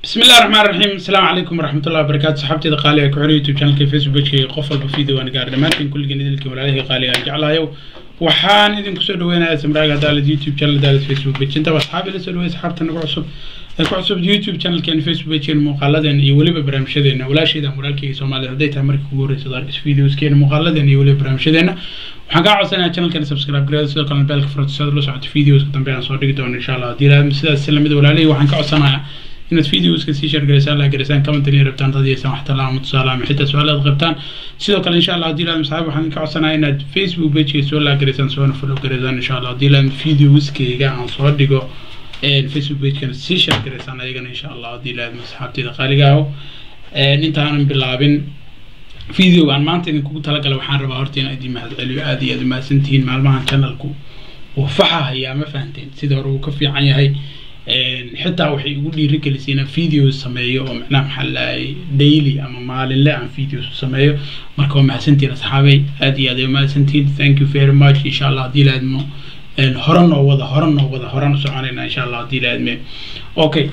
بسم الله الرحمن الرحيم السلام عليكم ورحمة الله وبركاته صحابتي قالي كحوري يوتيوب شانل فيسبوك كي قفل بفيديو وانا قاعد ماركن كل جنيد اللي كمل عليه قالي جعلها يو waxaan idinku soo dhaweynayaa samraaga daalad youtube channel daalad facebook page intaba asxaabi la soo dhaweey asxaabta nagu cusub ee ku cusub youtube channelkeena facebook pagekeena muuqaaladeena iyo weliba barnaamijyadeena walaashayda walaalkayga soomaalida hadday tahay markii kugu horreysad arkis videoskeena muuqaaladeena iyo weliba barnaamijyadeena waxaan kaa codsanayaa channelkeena subscribe gareeda sidoo kalena beelka furata si aad la socoto videoska dambe aan soo dhigi doono insha allah haddii ilaahad sidaas lamid walaalihii waxaan ka codsanayaa inaad videoska sii shargaraysaan la garaysaan commentary rabtaan dad yeesaan wax talaamo tusaale ama xitaa su-aalaad qabtaan sidoo kale insha allah haddii ilaahad masaxaab waxaan ka codsanayaa inaad facebook pageka soo la garaysaan soona follow garaysaan insha allah haddii ilaahad videoskayga aan soo dhigo facebook pagekana sii shargaraysaan ayagana insha allah haddii ilaahad masaxaabteeda qaaliga aho intaanan bilaabin videoga aan maanta idinkugu talagalay waxaan rabaa horta inaan idin mahadceliyo aada iyo aada umahadsantihiin maalmahan channelku uu faxahayaa ma fahanteen sida hore uu ka fiican yahay xitaa waxay igu dhiirigelisay inaan videos sameeyo oo macnaha maxaa lahay daily ama maalinle aan videos sameeyo marka waa mahadsantihiin asxaabay aada iyo aad ay umahadsantihiin thank you very much insha allah haddii laadmo hore noo wada hore noo wada hore u soconayna insha allah haddii laadme okay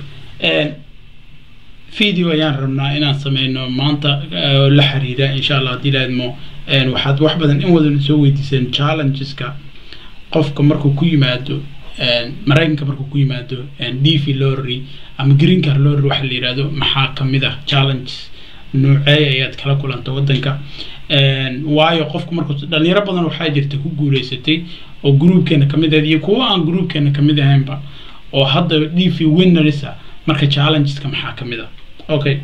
video ayaan rabnaa inaan sameyno maanta la xiriira insha allah haddii laadmo waxaad wax badan in wadan soo weydiiseen challengeska qofka markuu ku yimaado maraykanka markuu ku yimaado d v lorry ama green car lorry waxa la yihahdo maxaa kamid ah challenges noocee ayaad kala kulanta wadanka waayo qofku markuu dhalinyaro badan waxaa jirta ku guuleysatay oo groupkeena kamid ahayd iyo kuwa aan groupkeena kamid ahaynba oo hadda d v winnersa marka challengeska maxaa kamid ah okay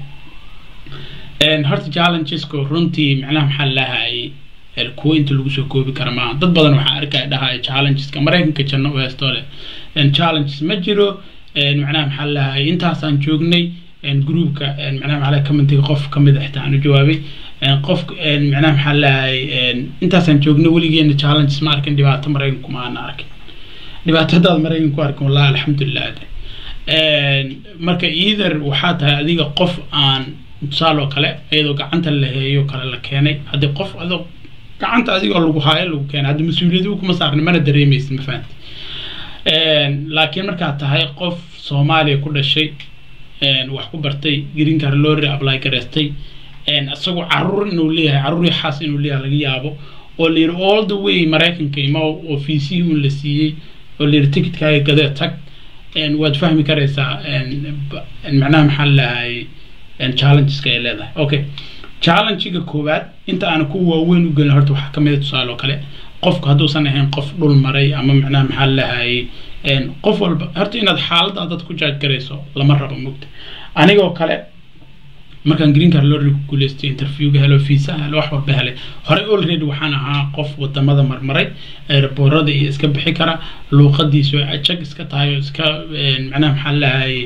horta challengeska runtii macnaha maxaa lahayay kuwa inta lagu soo koobi kara maaha dad badan waxaa arkaya dhahaya challengeska maraykanka janno u heesto leh challenges ma jiro macnaha maxaa lahay intaasaan joognay groupka macnaha maxaa lahay commentiga qof kamid a xitaa aan u jawaabay qof macnaha maxaa lahay intaasaan joognay weligeena challenges ma arkin dhibaato maraykanku ma aana arkin dhibaato haddaad maraykanku arkin wallahi alxamdulilah marka either waxaa tahay adiga qof aan tusaale oo kale iyadoo gacanta la heeyo kale la keenay haddii qof adoo gacanta adigoo lagu haayo lagu keenay hadda mas-uuliyadu kuma saarni mana dareemaysid ma fahanti laakiin markaad tahay qof soomaaliya ku dhashay wax ku bartay green car lorry apply gareystay isagoo caruur inuu leeyahay caruur xaas inuu leeyahay laga yaabo oo la yidhi all the way maraykanka ima oo fiisihii un la siiyey oo la yidhi ticketkaaga gadee tag waad fahmi karaysaa macnaha maxaa lahay challengeska ay leedahay okay challengega koowaad inta aan ku waaweyn u gelin horta waxaa kamid a tusaale oo kale qofku hadduusan ahayn qof dhul maray ama macnaha maxaa lahayay qof walba horta inaad xaaladda dad ku jaaj garayso lama rabo mugta anigoo kale markaan green car lorry ku guuleystay interviewga helo visa helo wax walba helay horey already waxaan ahaa qof wadamada marmaray aeroboorada iyo iska bixi kara luuqadiisu ajag iska tahay oo iska macnaha maxaa lahayay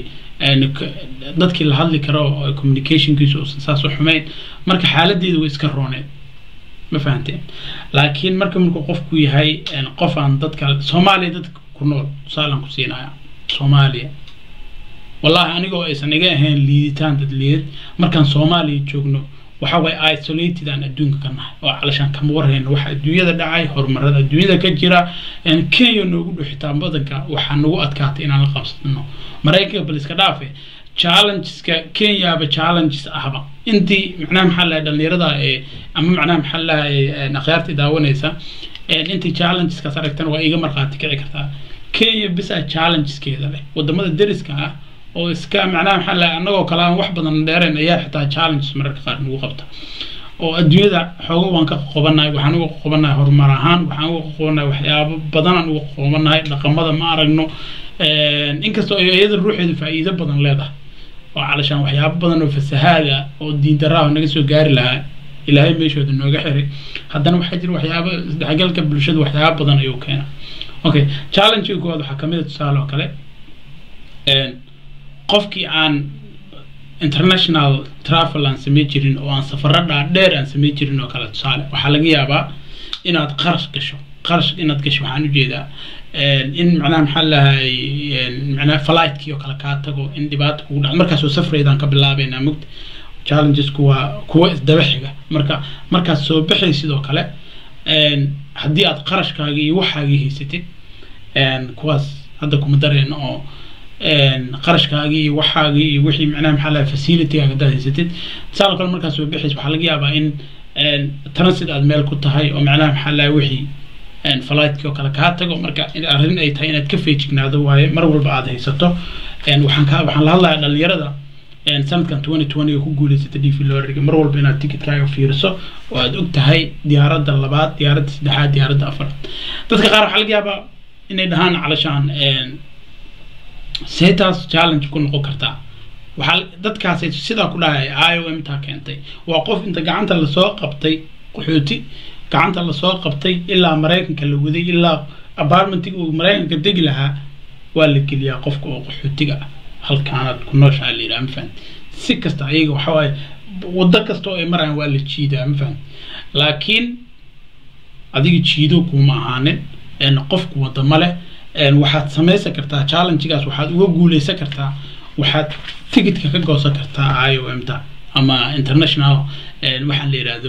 dadkii la hadli karo oo communicationkiisu uusan saas u xumeyn marka xaaladeedu way iska rooneed ma fahanteen laakiin marka markuu qofku yahay qof aan dadka soomaaliya dadka ku nool tusaalaan ku siinaya soomaaliya wallahi anigoo aysan iga ahayn liiditaan dad liidad markaan soomaaliya joogno waxa waye isolated aan adduunka ka nahay oo calashaan kama warhayno waxa adduunyada dhacay horumarada adduunyada ka jira kenya noogu dhow xitaa badanka waxaa nagu adkaatay inaan la qabsano maraykanka bal iska dhaafe challengeska kenyaba challenges ahba intii macnaha maxaa lahay dhalinyarada ee ama macnaha maxaa lahay akhyaartii daawanaysa intii challengeskaas aragtana waa iga markhaati kici kartaa kenya bisa challengeskeeda leh wadamada deriska ah oo iska macnaha maxaa lahay annagoo kale aan wax badan dheereen ayaa xitaa challenges mararka qaar nagu qabta oo adduunyada xoogo waan ka qoqobanahay waxaan uga qoqobanahay horumar ahaan waxaan uga qoqobanahay waxyaabo badanaan uga qoqobanahay dhaqamada ma aragno inkastoo iyada ruuxeedu faa'iido badan leedahay oo calashaan waxyaabo badan oo fasahaada oo diindaraaho naga soo gaari lahaa ilaahay meeshooda nooga xiray haddana waxaa jira waxyaabo isdhexgalka bulshada waxyaabo badan ayuu keena okay challengega koowaad waxaa kamid a tusaale oo kale qofkii aan international travel aan samey jirin oo aan safaro dhaadheer aan samey jirin oo kale tusaale waxaa laga yaabaa inaad qarash gasho qarash inaad gasho waxaan ujeedaa in macnaha maxaa lahay macnaha fligtkii oo kale kaa tago in dhibaata kugu dhaco markaasoo safreydaan ka bilaabeynaa mugta challengesku waa kuwa isdaba xiga marka markaad soo baxay sidoo kale haddii aad qarashkaaga iyo waxaagii haysatid kuwaas hadda kuma dareen oo qarashkaagii iyo waxaagii iyo wixii macnaha maxaa lahay facilitygaaga haddaad haysatid tusaale kale markaas soo bixays waxaa laga yaabaa in transit aad meel ku tahay oo macnaha maxaa lahay wixii flightki oo kale kaa tago marka arrin ay tahay inaad ka feejignaado waaye mar walba aad haysato waxaan ka waxaan la hadlayaa dhalinyarada sanadkan twenty twenty ku guuleysata d v lorriga mar walba inaad ticketkaaga fiiriso oo aad og tahay diyaaradda labaad diyaaradda saddexaad diyaaradda afaraad dadka qaar waxaa laga yaabaa inay dhahaan calashaan seetaas challenge ku noqon kartaa waxaa dadkaasi sidaa ku dhahay i o m taa keentay waa qof inta gacanta lasoo qabtay qaxooti gacanta lasoo qabtay ilaa maraykanka la waday ilaa apartmentiga uu maraykanka degi lahaa waa la geliyaa qofka oo qaxootiga ah halkaanaad ku nooshaa la yidhaha ma fahamti si kasta ayaga waxa waaye waddo kasta oo ay marayaan waa la jiidaa ma fahamti laakiin adiga jiido kuma ahaanin qofku wadda ma leh waxaad samaysan kartaa challengegaas waxaad uga guuleysan kartaa waxaad ticketka ka goosan kartaa i o m ta ama international waxaan la yidhaahdo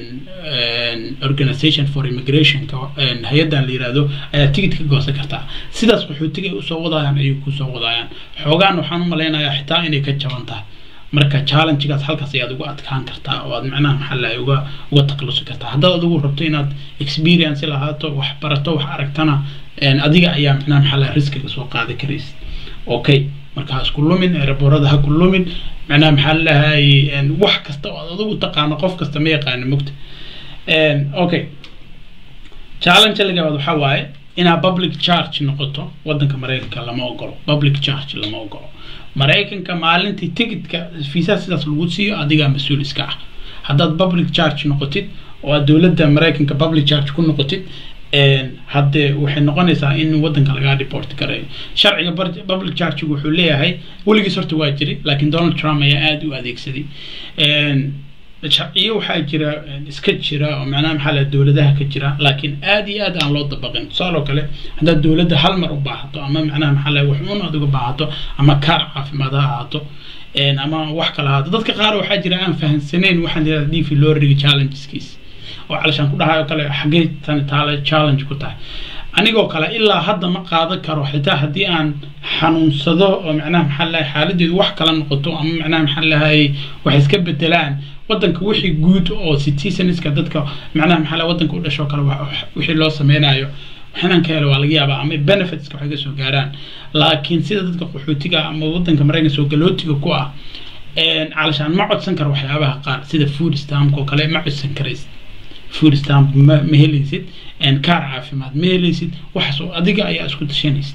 organization for immigrationka hay-addan la yidhaahdo ayaa ticket ka goosan kartaa sidaas qaxootiga ay usoo wadayaan ayay kusoo wadayaan xoogaan waxaan u malaynayaa xitaa inay ka jaban tahay marka challengegaas halkaas ayaad uga adkaan kartaa oo aad macnaha maxaa lahay uga uga taklusi kartaa haddaad adigu rabto inaad experience lahaato wax barato wax aragtana adiga ayaa macnaha maxaa lahay riskiga soo qaadi karaysa okay marka ha isku lumin eeraboorada ha ku lumin macnaha maxaa lahay wax kasta oo aad adigu taqaano qof kasta ma yaqaano mogta okay challenge lagabaad waxaa waaye inaad public charge noqoto wadanka maraykanka lama ogolo public charge lama ogolo maraykanka maalintii ticketka fiisaha sidaas lagu siiyo adigaa mas-uul iska ah haddaad public charge noqotid oo aad dowladda maraykanka public charge ku noqotid haddee waxay noqonaysaa in wadanka lagaa report gareeyo sharciga public chargigu wuxuu leeyahay weligiis horta waa jiri laakiin donald trump ayaa aada u adeegsaday sharciyo waxaa jira iska jira oo macnaha maxaa laha dowladaha ka jira laakiin aad iyo aad aan loo dabaqin tusaaloo kale haddaad dowladda hal mar u baahato ama macnaha maxaa laha wax uun aad uga baahato ama kaar caafimaad ha ahaato ama wax kale ahaato dadka qaar waxaa jira aan fahamsanayn waxaan yidhahda d v lorriga challengeskiis oo calashaan ku dhahayo kale xaggee tani taale challenge ku tahay anigoo kale ilaa hadda ma qaadan karo xitaa haddii aan xanuunsado oo macnaha maxaa lahay xaaladeedu wax kala noqoto ama macnaha maxaa lahay wax iska bedelaan wadanka wixii guud oo citizenska dadka macnaha maxaa lahay wadanka u dhasho kale wixii loo sameynayo waxinaan ka helo waa laga yaabaa ama benefitska waxay ka soo gaaraan laakiin sida dadka qaxootiga ama wadanka maraykanka soo galootiga ku ah calashaan ma codsan karo waxyaabaha qaar sida food stamp oo kale ma codsan karaysid food stamp ma ma helaysid kaar caafimaad ma helaysid waxaas oo adiga ayaa isku tashanaysid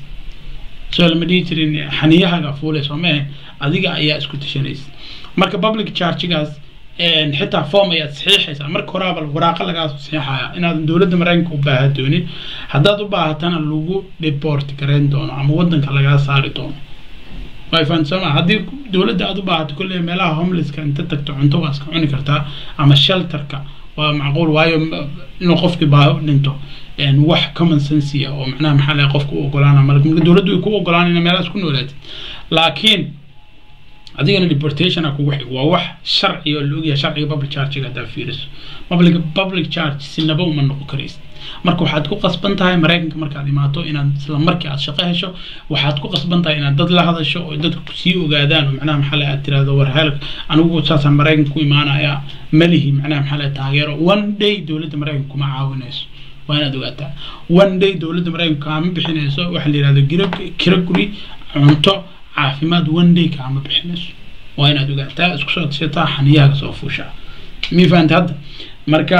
soo lama dhihi jirin xaniyahaga fuulayso ma ahayn adiga ayaa isku tashanaysid marka public chargegaas xitaa form ayaad saxiixaysaa marka horaaba waraaqa lagaa saxiixaya inaadan dowladda maraykanka u baaha doonin haddaad u baahatana lagu deport gareyn doono ama wadanka lagaa saari doono way fahansama haddii dowladda aad u baahato kolley meelaha homelesska inta tagto cunto waa iska cuni kartaa ama shelterka waa macquul waayo inuu qofkii baahi u dhinto wax common sensia oo macnaha maxaa lahay qofka u ogolaana marka dowladdu way ku ogolaan ina meelahaas ku noolaatid laakiin adigana deportation kugu xig waa wax sharci oo la ogyahay sharciga public chargega haddaa fiiriso public public charge sinaba uma noqon karaysid marka waxaad ku qasban tahay maraykanka markaad imaato inaad isla markii aad shaqo hesho waxaad ku qasban tahay inaad dad la hadasho oo dadku kusii ogaadaan oo macnaha maxaa lahay aad tirahdo war hel anigu saasaan maraykanka ku imaanaya malihi macnaha maxaa lahay taageero one day dowladda maraykanka kuma caawinayso waa inaad ogaataa one day dowladda maraykanka kaama bixinayso waxaa la yihahdo gira kira guri cunto caafimaad one day kaama bixinayso waa inaad ogaataa isku soo tashataa xaniyaha soo fuushaa mi fahanta hadda marka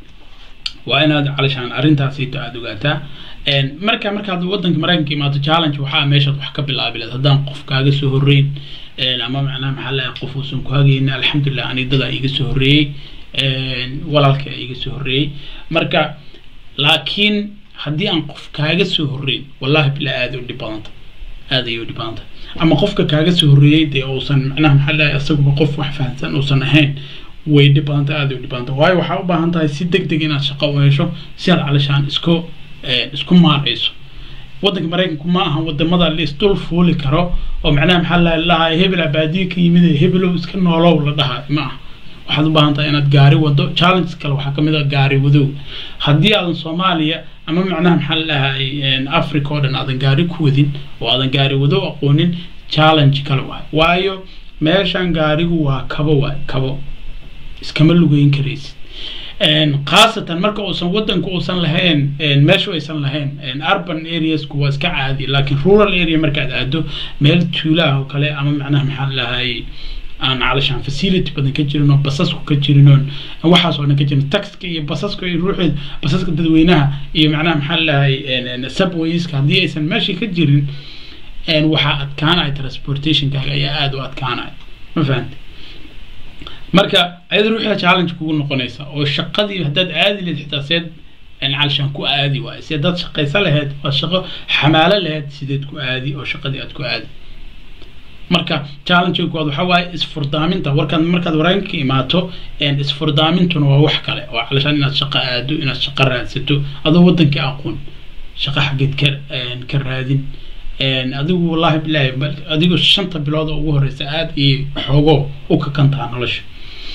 waa inaad calashaan arrintaasito aada ogaataa marka markaad wadanka maraykanka imaato challenge waxaa meeshaad wax ka bilaabi lahayd haddaan qof kaaga soo horreyn ama macnaha maxaa lahay qof uusan ku hagaynin alxamdulilah ani dadaa iga soo horreeyey walaalka iga soo horreeyey marka laakiin haddii aan qof kaaga soo horreyn wallahi bilaa aada u dhib badanta aada ayay u dhib badanta ama qofka kaaga soo horreeyey dee uusan macnaha maxaa lahay isaguba qof wax fahamsan uusan ahayn way dhib badanta aada u dhib badanta waayo waxaa u baahan tahay si deg deg inaad shaqo u hesho si aad calashaan isku isku maarayso wadanka maraykanku ma aha wadamada la isdul fuuli karo oo macnaha maxaa la lahaa hebel baadiye ka yimid hebelow iska noolow la dhahaa ma aha waxaad u baahan tahay inaad gaari wado challenges kale waxaa kamid ah gaari wadow haddii aadan soomaaliya ama macnaha maxaa la dhahay africa oo dhan aadan gaari ku wadin oo aadan gaari wadow aqoonin challenge kale waay waayo meeshan gaarigu waa kabo waay kabo iskama lugeyn karaysid khaasatan marka uusan wadanku uusan lahayn meeshu aysan lahayn urban areasku waa iska caadi laakiin rural area markaad aado meel tuulaha oo kale ama macnaha maxaa lahay aan calashaan facility badan ka jirin oo basasku ka jirin oon waxaas oo dhan ka jirin taxka iyo basaska iyo ruuxeed basaska dadweynaha iyo macnaha maxaa lahay subwayska haddii aysan meeshii ka jirin waxaa adkaanaya transportationkaaga ayaa aada u adkaanaya ma fahante marka ayada ruuxia challenge kugu noqonaysa oo shaqadii haddaad aadi lahayd xitaa seed calashaan ku aadi waayo si haddaad shaqaysa lahayd waa shaqo xamaalo lahayd sideed ku aadi oo shaqadii aad ku aadi marka challenge koowaad waxaa waaye isfurdaaminta warkaad markaad wareenka imaato isfurdaamintuna waa wax kale oo calashaan inaad shaqo aado inaad shaqo raadsato adoo wadankii aqoon shaqo xaggeed ka ka raadin adigu wallahi bilahi adigu shanta bilood oo ugu horeysa aada iyo xoogo u kakantaha nolosha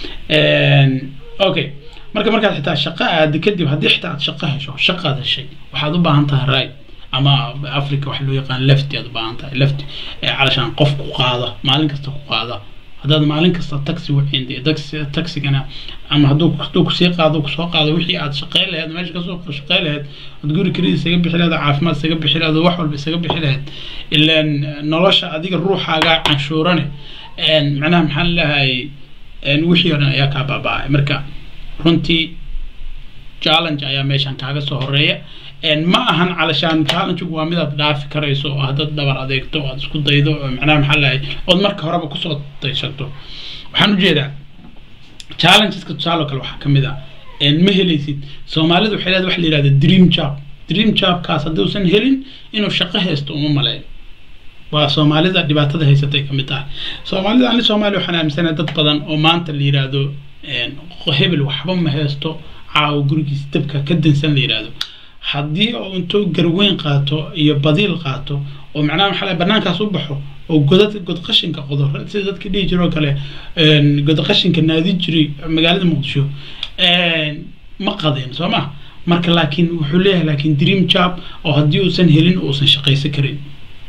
okay marka markaad xitaa shaqo aada kadib haddii xitaa aad shaqo hesho shaqaad heshay waxaad u baahan tahay right ama africa waxa loo yaqaan lefty aad u baahan tahay lefty calashaan qof ku qaada maalin kasta ku qaada haddaad maalin kasta taxi wacin taxigana ama hadduu hadduu kusii qaado kusoo qaado wixii aad shaqeyn lahayd meesha kasoo shaqeyn lahayd ood guri keliya isaga bixi lahayd caafimaad isaga bixi lahayd wax walba isaga bixi lahayd ilaan nolosha adiga ruuxaaga canshuurane macnaha maxaa lahay wixii oo dhan ayaa kaa baaba-ay marka runtii challenge ayaa meeshan kaaga soo horeeya ma ahan calashaan challengegu waa midaad dhaafi karayso oo haddaad dhabar adeegto oo aad isku daydo oo macnaha maxaa lahay ood marka horeba kusoo daysato waxaan ujeedaa challengeska tusaale oo kale waxaa kamid ah ma helaysid soomaalidu waxay leedahay waxa la yihahda dream job dream jobkaas hadduusan helin inuu shaqo haysto uma maleeyo waa soomaalida dhibaatada haysatay kamid tahay soomaalida ani soomaaliya waxaan aaminsanahay dad badan oo maanta la yihahdo hebel waxba ma haysto caawo gurigiis dabka ka dansan la yihahdo haddii uu intuu garweyn qaato iyo badiil qaato oo macnaha maxaa lahay banaankaas u baxo oo godad god qashinka qodo sida dadka dhihi jiro oo kale god qashinka naadi jiray magaalada muqdisho ma qadeen soo ma marka laakiin wuxuu leeyahay laakiin dream job oo haddii uusan helin uusan shaqaysan karin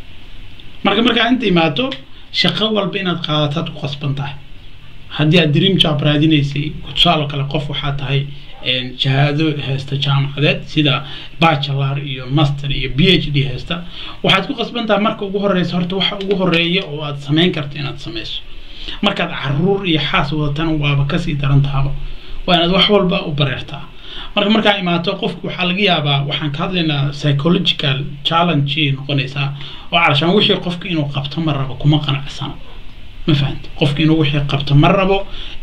marka markaa inta imaato shaqo walba inaad qaadataad ku qasban tahay haddii aad dream job raadinaysay tusaale kale qof waxaa tahay shahaado haysta jaamacadeed sida bachelor iyo master iyo b h d haysta waxaad ku qasban tahay marka ugu horeysa horta waxa ugu horeeya oo aad samayn karto inaad samayso markaad caruur iyo xaas wadatana waaba kasii daran tahaba waa inaad wax walba u bareertaa marka markaa imaato qofku waxaa laga yaabaa waxaan ka hadlaynaa psychological challenge noqonaysaa oo calashaan wixii qofka inuu qabto ma rabo kuma qanacsana ma fahamti qofka inuu wixii qabto ma rabo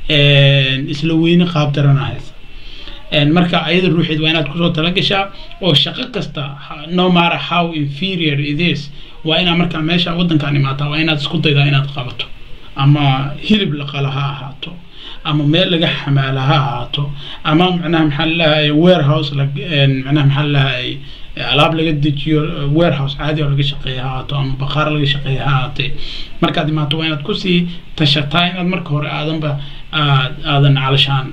isla weyne qaab daranahaysa marka ayada ruuxeed waa inaad kusoo talagashaa oo shaqo kasta no matter how inferior it is waa inaad markaa meesha wadankaan imaataa waa inaad isku daydaa inaad qabato ama hilib la qala ha ahaato ama meel laga xamaala ha ahaato ama macnaha maxaa lalahay warehouse macnaha maxaa lalahay alaab laga dejiyo warehouse caadi oo laga shaqeeya ha ahaato ama baqaar laga shaqeeya ha ahaatee markaad imaato waa inaad kusii tashataa inaad marka hore aadanba aad aadan calashaan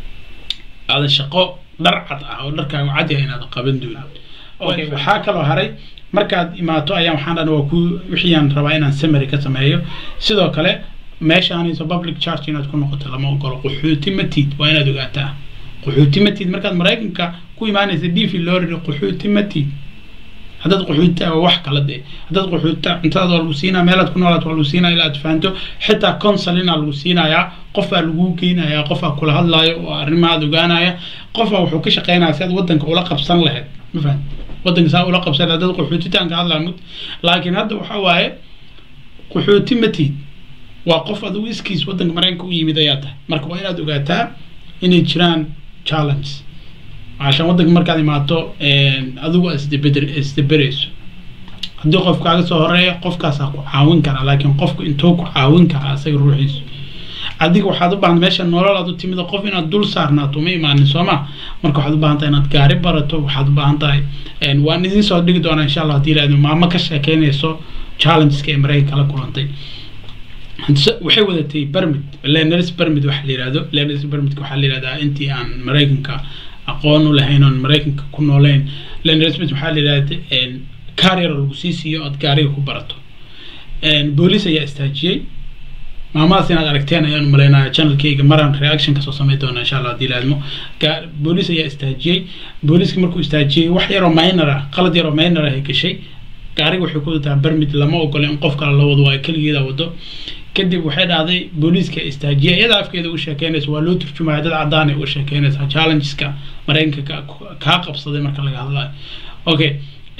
aadan shaqo dhar cad ah oo dharkaagu cad yahay inaad qaban doonin okay waxaa kaloo haray markaad imaato ayaa waxaan dhan waa ku wixiyaan rabaa inaan summary ka sameeyo sidoo kale meeshaanayso public charge inaad ku noqoto lama ogolo qaxooti matid waa inaad ogaataa qaxooti matid markaad maraykanka ku imaanaysa d v lorry qaxooti matid haddaad qaxooti waa wax kala dee haddaad qaxooti cuntadaad waa lagu siinaa meelaad ku noolaad waa lagu siinaya ilaa aad fahanto xitaa consulina lagu siinayaa qofaa lagu geynayaa qofaa kula hadlaayo oo arrimahaad ogaanaya qofaa wuxuu ka shaqeynaya si aad wadanka ula qabsan lahayd ma fahan wadanka saa ula qabsan lahayd dad qaxootitaan ka hadlaa mud laakiin hadda waxaa waaye qaxooti matid waa qof adigu iskiis wadanka maraykanka u yimid ayaa tahay marka waa inaad ogaataa inay jiraan challenge عشان ودنك markaad imaato adigu isdabeder isdaberayso haddii qof kaaga soo horeeya qofkaasaa ku caawin karaa laakiin qofku intuu ku caawin karaa isaga ruuxiisu adiga waxaad u baahan meesha nolol aad u timid qof inaad dul saarnaato uma imaanin sooma marka waxaad u baahan tahay inaad gaari barato waxaad u baahan tahay waan idin soo dhigi doonaa insha allah haddii ilaahdo maamo ka sheekeynayso challengeska ee maraykanka la kulantay waxay wadatay bermid leneris bermid waxa la yihahdo leneris bermidka waxaa la yihahdaa intii aan maraykanka aqoon u lahayn oon maraykanka ku nooleyn leneris bermid waxaa la yihahda kaar yar oo lagu sii siiyo ood gaariga ku barato booliis ayaa istaajiyey maamadaas inaad aragteen ayaan umaleynaya channelkayga maraan reaction kasoo samayn doona insha allah hadii laadmo booliis ayaa istaajiyey booliiska markuu istaajiyey wax yaroo minor ah qalad yaroo minor ah ay gashay gaariga waxay ku wadataa bermid lama ogola in qof kale la wado waa keligeeda wado kadib waxay dhahday booliiska istaajiya iyada afkeeda u sheekeynaysa waa loo turjumaya dad cadaan ay u sheekeynaysa challengeska maraykanka kaa qabsaday marka laga hadlayo okay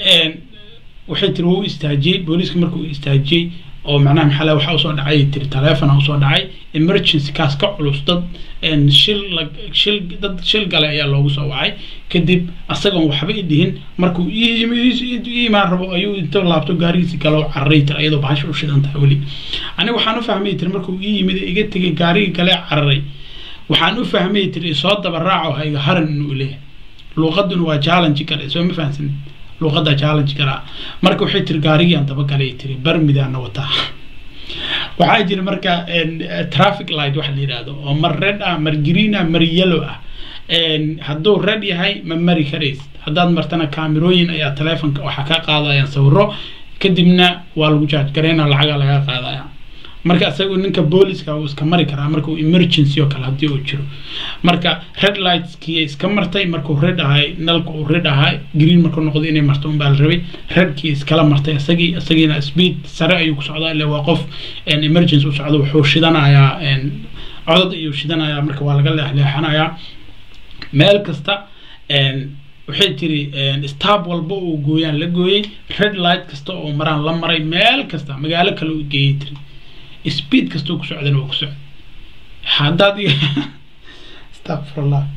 waxay tiri wuu istaajiyey booliiska markuu istaajiyey oo macnaha maxaa waxaa usoo dhacay tiri taleefona usoo dhacay emergency kaas ka culus dad shil shil dad shil gale ayaa loogu soo wacay kadib asagoon waxba i dhihin markuu iimaan rabo ayuu inta laabto gaarigiisi galo cararay tiri iyadoo bahasha u shidan tahay weli aniga waxaan u fahmay tiri markuu ii yimid iga tegay gaarigii gale cararay waxaan u fahmay tiri soo daba raaco hayga haran inuu leeyahay luuqaduna waa challenge kale soo ma fahamsanin luuqada challenge karaa marka waxay tiri gaarigii aan dabagalay tiri barmidaana wataa waxaa jira marka traffic light waxa la yidhahdo oo mar red ah mar green ah mar yellow ah hadduu red yahay ma mari karays haddaad martana kaamirooyin ayaa taleefonka waxaa ka qaadayaan sawiro kadibna waa lagu jaaj gareyna lacaga laga qaadaya marka isagu ninka booliska uu iska mari karaa marka uu emergency oo kale haddii uu jiro marka red lightskii iska martay markuu red ahay nalka uu red ahay green markuu noqdo inay marto unbaa la rabay redkii iskala martay isagii isagiina speed sare ayuu ku socdaa ile waa qof emergency u socdo wuxuu shidanayaa codad ayuu shidanayaa marka waa laga leexleexanayaa meel kasta waxay tiri stab walba uu gooyaan la gooyey red light kasta oo maraan la maray meel kasta magaalo kale uu geeyey tiri speed kastoo ku socdana waa ku socda haddaad astaqfirullah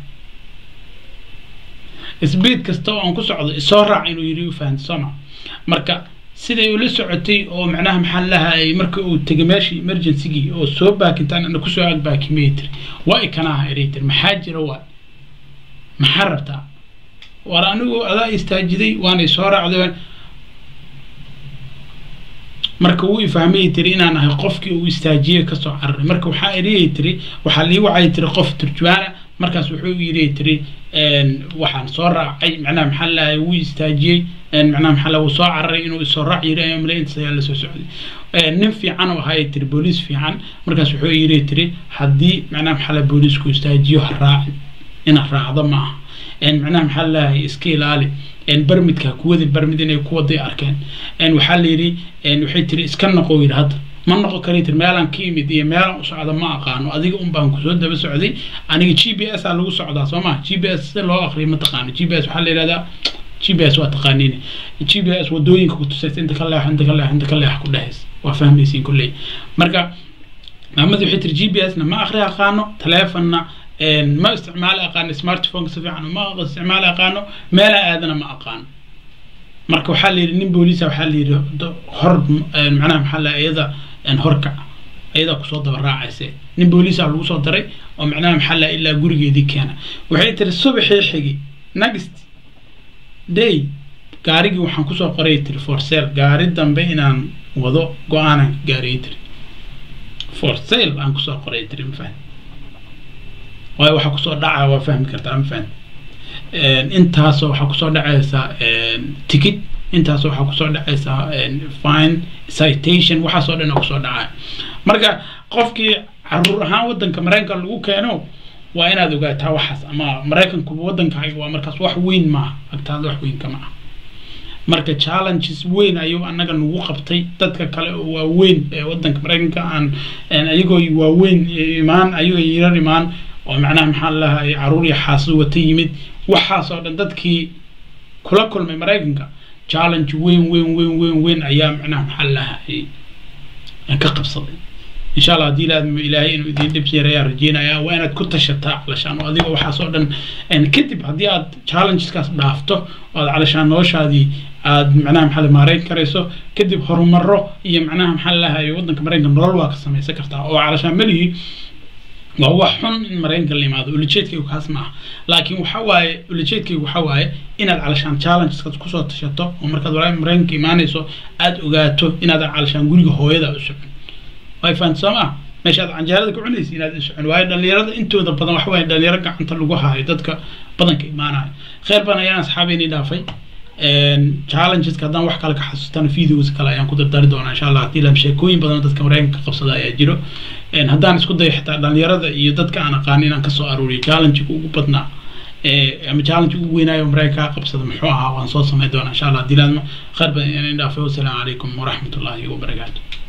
speed kasta oo aan ku socdo isoo raac inuu yiri u fahanti sooma marka siday ula socotay oo macnaha maxaa lahay marka uu tegay meeshii emergencygii oo soo baakintaan ana kusoo ag baakimay tiri waa ikanaha eray tiri maxaa jira waa maxaa rabtaa war anigu adaa istaajiday waanay soo raacday marka wuu ifahmayay tiri inaan ahay qofkii uu istaajiyey kasoo cararay marka waxaa eriyay tiri waxaa lii wacay tiri qof turjubaana markaas wuxuu yiri tiri waxaan soo raacay macnaha maxaa lahay wuu istaajiyey macnaha maxaa lahay wuu soo cararay inuu isoo raac yiri ayuu male intaas ayaa lasoo socday nin fiican oo ahaa tiri booliis fiican markaas wuxuu yiri tiri haddii macnaha maxaa lahay booliisku istaajiyo ha raacin inaad raacdo ma aha macnaha maxaa lahay iska ilaali barmidka kuwada barmid inay kuwaday arkeen waxaa la yidhi waxay tiri iska noqo yidhi hadda ma noqon kari tiri meelaan ka imid iyo meelaan u socda ma aqaano adiga un baan kusoo daba socday aniga g b s aa lagu socdaa soo ma g b s si loo aqriyo ma taqaano g b s waxaa la yidhahdaa g b s waa taqaaniin g b s wadooyinka ku tusaysa inta ka leex inta ka leex inta ka leex ku dhehaysa waa fahmaysiin kulley marka maamadi waxay tiri g b s na ma aqri aqaano taleefonna ma isticmaali aqaano smartphone si fiican ma isticmaali aqaano meela aadana ma aqaano marka waxaa la yidhi nin booliisa waxaa la yidhi hor macnaha maxaa la iyada horkac iyadaa kusoo daba raacayse nin booliisa lagu soo daray oo macnaha maxaa la ilaa gurigeedii keena waxay tiri subaxii xigi next day gaarigii waxaan kusoo qoray tiri for sale gaari dambe inaan wado go-aanan gaariyay tiri for sale aan kusoo qoray tiri mafahmi waayo waxaa kusoo dhacaa waa fahmi kartaa ma fahmi intaasoo waxaa kusoo dhacaysaa ticket intaasoo waxaa kusoo dhacaysaa fine citation waxaasoo dhan oo kusoo dhacaya marka qofkii caruur ahaan waddanka maraykanka lagu keeno waa inaad ogaataa waxaas ama maraykanku waddankaaga waa markaas wax weyn maaha agtaada wax weyn kama ah marka challenges weyn ayuu anaga nagu qabtay dadka kale oo waaweyn ee waddanka maraykanka aan ayagoo waaweyn imaan ayagoo yarar imaan oo macnaha maxaa lahay caruur iyo xaasad wata yimid waxaasoo dhan dadkii kula kulmay maraykanka challenge weyn weyn weyn weyn weyn ayaa macnaha maxaa lahay ka qabsaday insha allah haddii ilaadmo ilaahay inuu idiin dhib yar ayaa rajeynayaa waa inaad ku tashataa calashaan oo adiga waxaasoo dhan kadib haddii aad challengeskaas dhaafto oo aad calashaan noloshaadii aad macnaha maxaa maareyn karayso kadib horumaro iyo macnaha maxaa lahay waddanka maraykanka nolol waa ka samaysan kartaa oo calashaan melihii waa wax xun in maraykanka la yimaado ulajeedkaygu kaas ma ah laakiin waxa waaye ulajeedkaygu waxa waaye inaad calashaan challengeskaas kusoo tashato oo markaad walaa maraykanka imaanayso aada ogaato inaadan calashaan guriga hooyada u socon way fahanti soo maa meeshaad canjeerada ku cunaysa inaad iscun waayo dhalinyarada intooda badan wax waaye dhalinyaro gacanta lagu haayo dadka badanka imaanayo khayr badan ayaan asxaabeynii dhaafay challengeska haddaan wax kale ka xasuustana videos kale ayaan ku dardari doonaa insha allah haddii lam sheekooyin badan oo dadka maraykanka ka qabsada ayaa jiro haddaan isku dayo xitaa dhalinyarada iyo dadka aan aqaan inaan kasoo aruuriyo challengeka ugu badnaa ama challenge ugu weynaayo maraykanka ka qabsada muxuu ahaa waan soo samayn doonaa insha allah haddii laadma khayr badan ayaan dhaafay wasalaamu calaykum waraxmatullaahi wabarakaatu